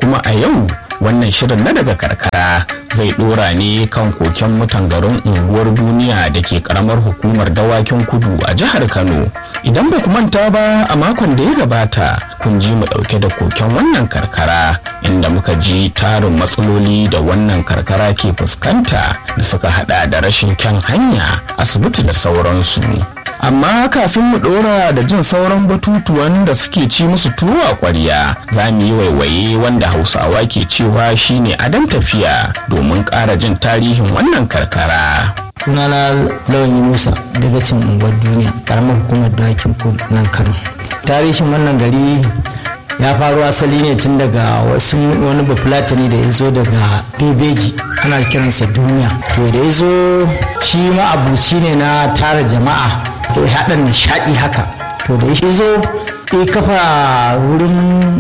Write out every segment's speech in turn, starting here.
kuma a yau wannan shirin na daga karkara zai dora ne kan koken mutan garin unguwar duniya da ke karamar hukumar dawakin kudu a jihar kano idan ba ku manta ba a makon da ya gabata kun ji mu dauke da koken wannan karkara inda muka ji tarin matsaloli da wannan karkara ke fuskanta da suka hada da rashin kyan hanya asibiti da sauransu amma kafin mu dora da jin sauran batutuwan da suke ci musu tuwo a kwarya za mu yi waiwaye wanda hausawa ke cewa shine adon tafiya domin ƙara jin tarihin wannan karkara sunana lawan musa daga cin unguwar duniya karamar hukumar dakin kudu nan kano tarihin wannan gari ya faru asali ne tun daga wasu wani bafulatani da ya zo daga bebeji ana kiransa duniya to da ya zo shi ma'abuci ne na tara jama'a ya haɗa nishaɗi haka to da ya zo ya kafa wurin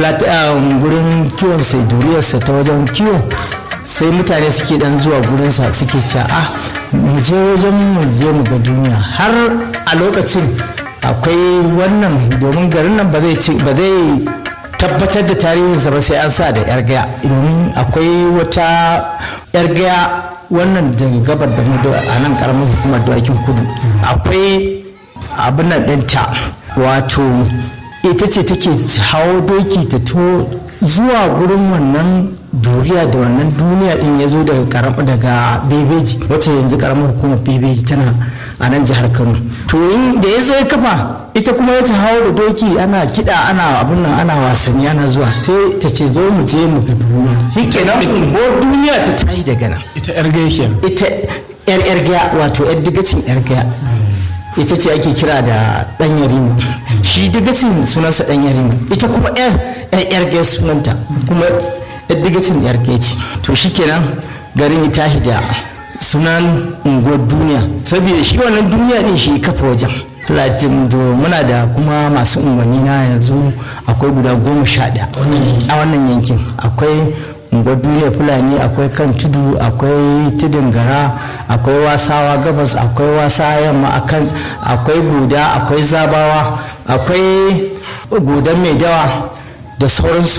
gurin kiwon sai duriyarsa ta wajen kiwo sai mutane suke dan zuwa gurinsa suke cewa ah mu je wajen mu je mu ga duniya har a lokacin akwai wannan domin garin nan ba zai tabbatar da tarihinsa ba sai an sa da yar gaya domin akwai wata yar gaya wannan daga gabar da mu a nan karamar hukumar dawakin kudu akwai abin nan ɗinta wato ita ce take hawo doki ta to zuwa gurin wannan duriya da wannan duniya din ya zo daga daga bebeji wacce yanzu karamar hukumar bebeji tana a nan jihar kano to da ya zo ya kafa ita kuma ya ta hawo da doki ana kiɗa ana abin nan ana wasanni ana zuwa sai ta ce zo mu je mu ga duniya shi kenan unguwar duniya ta tayi daga nan ita yar gaya ita yar yar gaya wato yar digacin yar gaya ita ce ake kira da dan yarima shi digacin sunansa dan yarima ita kuma yar yar gaya sunanta kuma yar digacin yar gaya ce to shikenan garin ya tashi da sunan unguwar duniya saboda shi wannan duniya din shi kafa wajen latin to muna da kuma masu unguwanni na yanzu akwai guda goma sha ɗaya a wannan yankin akwai unguwar duniya fulani akwai kan tudu akwai tudun gara akwai wasawa gabas akwai wasa yamma akwai guda akwai zabawa akwai gudan mai dawa da sauransu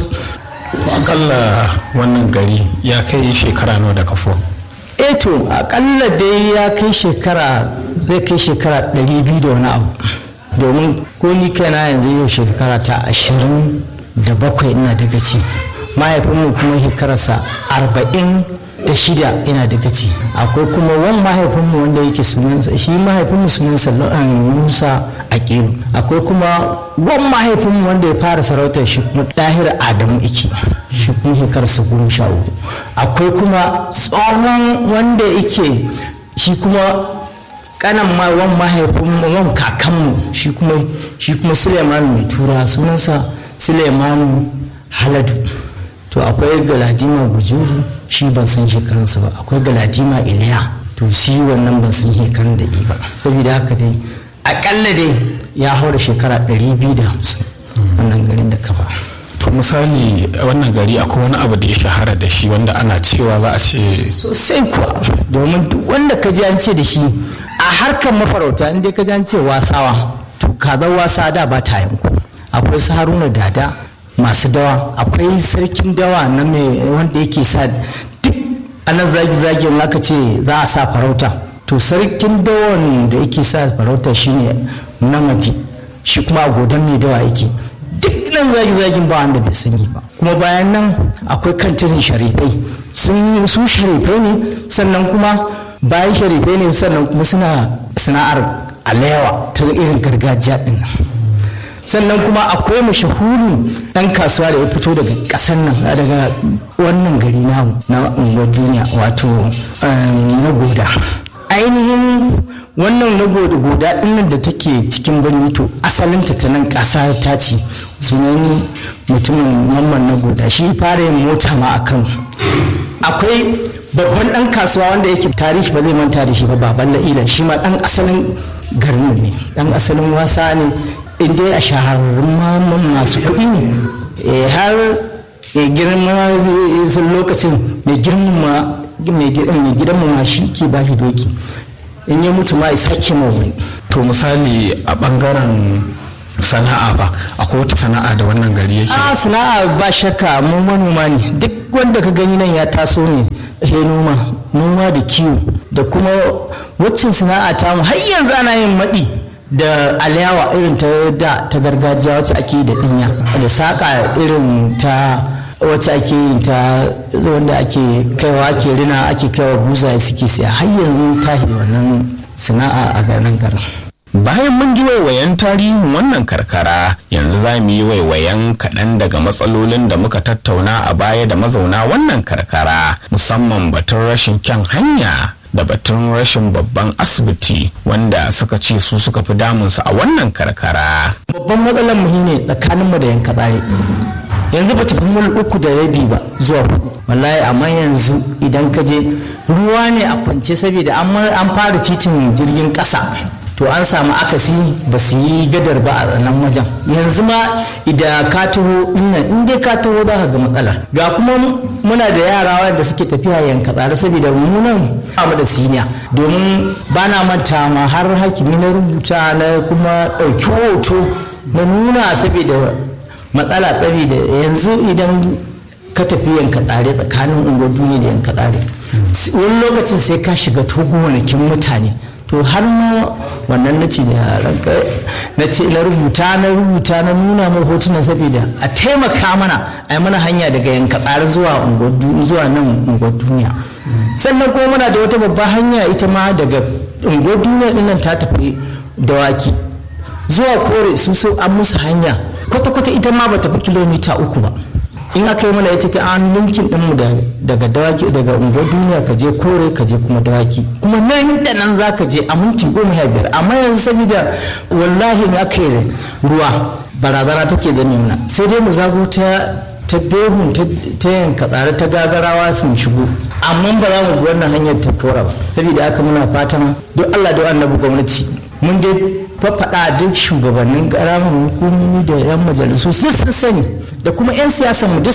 akalla wannan gari ya kai shekara nawa da kafo eto akalla dai ya kai shekara zai kai shekara 200 da wani abu domin ko ni kaina yanzu yau shekara ta ashirin da bakwai ina daga ci mahaifinmu kuma shekararsa arba'in da shida ina daga ci akwai kuma wani mahaifinmu wanda yake sunansa shi mahaifinmu sunansa musa a kero akwai kuma wani mahaifinmu wanda ya fara sarautar shi kuma ɗahir adamu iki shi kuma shekararsa goma sha uku akwai kuma tsohon wanda yake shi kuma kanan ma wan mahaifinmu wan kakanmu shi kuma shi kuma suleimanu mai tura sunansa suleimanu haladu to akwai galadima bujuru shi ban san shekarunsa ba akwai galadima iliya to shi wannan ban san shekarun da ba saboda haka dai akalla dai ya haura shekara 250 wannan garin da kafa to misali wannan gari akwai wani abu da ya shahara da shi wanda ana cewa za a ce sosai kuwa domin duk wanda ka ji an ce da shi a harkar mafarauta inda ka ji an ce wasawa to kazar wasa da ba ta yanku akwai su haruna dada masu dawa akwai sarkin dawa na mai wanda yake sa duk anan zagi-zagin aka ce za a sa farauta to sarkin dawan da yake sa farauta shine namadi shi kuma a godon mai dawa yake duk nan zagi-zagin ba wanda bai sani ba kuma bayan nan akwai kantirin sharifai sun su sharifai ne sannan kuma bayan sharifai ne sannan kuma suna sana'ar alewa ta irin gargajiya din nan sannan kuma akwai mashahurin ɗan kasuwa da ya fito daga ƙasar nan daga wannan gari namu na unguwar duniya wato na goda ainihin wannan na goda goda ɗinnan da take cikin birni to asalinta ta nan ƙasa ta ce sunan mutumin mamman na goda shi fara yin mota ma a kano akwai babban ɗan kasuwa wanda yake tarihi ba zai manta da shi ba baban la'ila shi ma ɗan asalin garin ne ɗan asalin wasa ne inda a shahararrun mamman masu kuɗi ne har girma sun lokacin mai girma mai gidan ma shi ke ba shi doki in ya mutu ma isa ke wani to misali a bangaren sana'a ba akwai wata sana'a da wannan gari yake a sana'a ba shakka mu manoma ne duk wanda ka gani nan ya taso ne he noma noma da kiwo da kuma waccan sana'a ta mu har yanzu ana yin maɗi da alayawa irin ta da ta gargajiya wacce ake yi da ɗinya da saƙa irin ta wacce ake yin ta wanda ake kaiwa ake rina ake kaiwa buzaye suke siya har yanzu tahi wannan sana'a a garin garin bayan mun ji waiwayen tarihin wannan karkara yanzu za mu yi waiwayen kaɗan daga matsalolin da muka tattauna a baya da mazauna wannan karkara musamman batun rashin kyan hanya da batun rashin babban asibiti wanda suka ce su suka fi damunsu a wannan karkara babban matsalar mu ne tsakaninmu da yanka tsare yanzu ba tafi mil uku da rabi ba zuwa hudu wallahi amma yanzu idan ka je ruwa ne a kwance saboda an fara titin jirgin ƙasa to an samu akasi ba su yi gadar ba a nan wajen yanzu ma idan ka taho nan in dai ka taho za ka ga matsalar ga kuma muna da yara wanda suke tafiya yanka tsare saboda mu nan mu da siniya domin ba na manta ma har hakimi na rubuta na kuma ɗauki hoto na nuna saboda matsala saboda yanzu idan ka tafi yanka tsare tsakanin unguwar duniya da yanka tsare wani lokacin sai ka shiga gonakin mutane to har ma wannan na ce da ranka na ce na rubuta na rubuta na nuna mai hotunan saboda a taimaka mana a yi mana hanya daga yanka tsare zuwa zuwa nan unguwar duniya sannan kuma muna da wata babbar hanya ita ma daga unguwar duniya dinnan ta tafi dawaki zuwa kore su so an musu hanya kwata-kwata ita ma ba tafi kilomita uku ba in aka yi mana ita ta an linkin ɗinmu daga dawaki daga unguwar duniya ka je kore ka je kuma dawaki kuma nan da nan za ka je a minti goma sha biyar amma yanzu saboda wallahi in aka yi ruwa barazana take da nuna sai dai mu zago ta ta behun ta yanka tsare ta gagarawa sun shigo amma ba za mu bi wannan hanyar ta kora ba saboda haka muna fatan duk Allah da annabi gwamnati mun dai fafaɗa duk shugabannin ƙaramin hukumomi da 'yan majalisu sun sani da kuma 'yan siyasan mu duk